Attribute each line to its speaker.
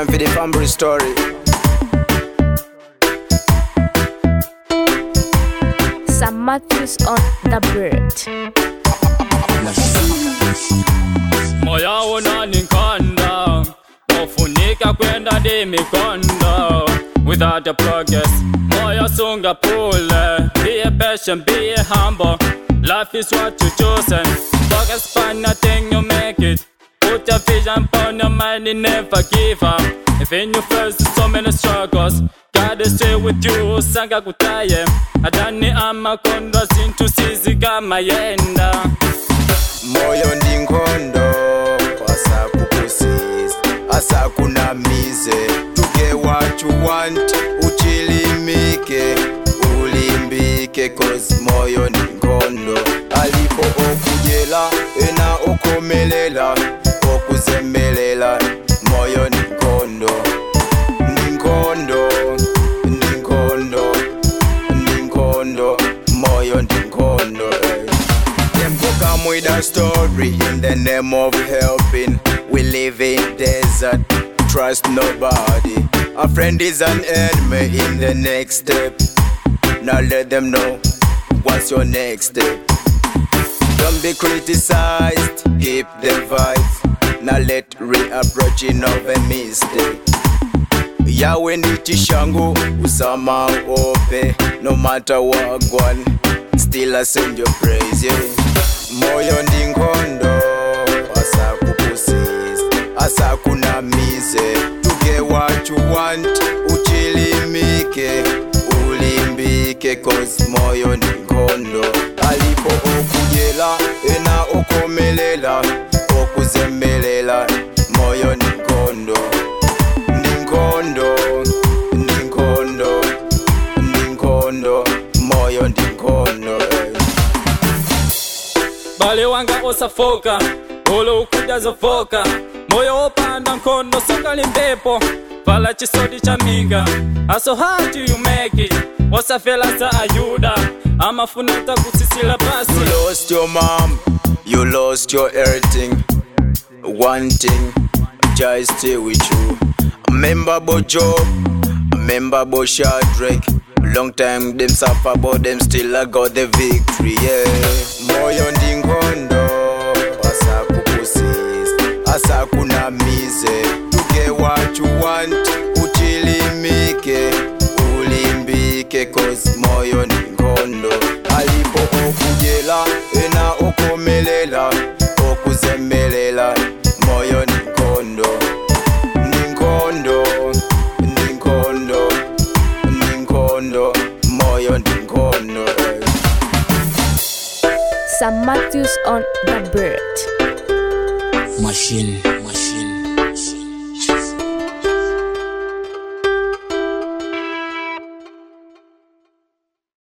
Speaker 1: time for the family story.
Speaker 2: Sam Matthews on the bird.
Speaker 3: moya unaninkonda ufunika kwenda ndimikondo without a progress moya sungapule be a patient be a humble life is what you chosen focus on nothing you make it put your vision on your mind and never give up even you face so many struggles God is stay with you sanga kutaye adani amakondo zintu sizi kama yenda
Speaker 1: moyo ndi nkhondo asakupusisa asakunamize tuge what you want uchilimike ulimbike cause moyo ndi nkhondo alipo okudyela ena okomelela okuzemelela moyo ndi nkhondo ndi nkhondo ndi nkhondo ndi nkhondo moyo ndi nkhondo eh. Them go come with a story in the name of helping. We live in desert, trust nobody. A friend is an enemy in the next step. Now let them know what's your next step. Don't be criticized, keep the vibes. Now let reapproaching of a mistake. yawe ndi chishango usama ope no matter what gone still i send your praise yeah. moyo ndi nkhondo asakupusisa asakunamize tuge what you want uchilimike ulimbike cause moyo ndi nkhondo alipo okudyela ena okomelela okuzemelela moyo ndi nkhondo ndi nkhondo ndi nkhondo ndi nkhondo moyo ndi nkhondo eh.
Speaker 3: bale wanga osafoka olo ukuja zofoka moyo wopanda nkhondo sakali mpepo vala chisoti cha minga aso how do you make it osafela sa ayuda amafunata kutsitsila pasi
Speaker 1: You lost your mom, you lost your everything. One thing, just stay with you. Remember about Job, remember about Shadrach. Long time them suffer, but them still I got the victory. Yeah, moyo ndi nkhondo, asakupusisa, asakunamize. Tuge what you want, uchilimike, ulimbike, cause moyo ndi nkhondo. Alipo okudyela, ena okomelela, okuzemelela, moyo ndi nkhondo. Ndi nkhondo, ndi nkhondo, ndi nkhondo, moyo ndi nkhondo. eh.
Speaker 2: Sam Matthews on the bird.
Speaker 4: Machine, machine.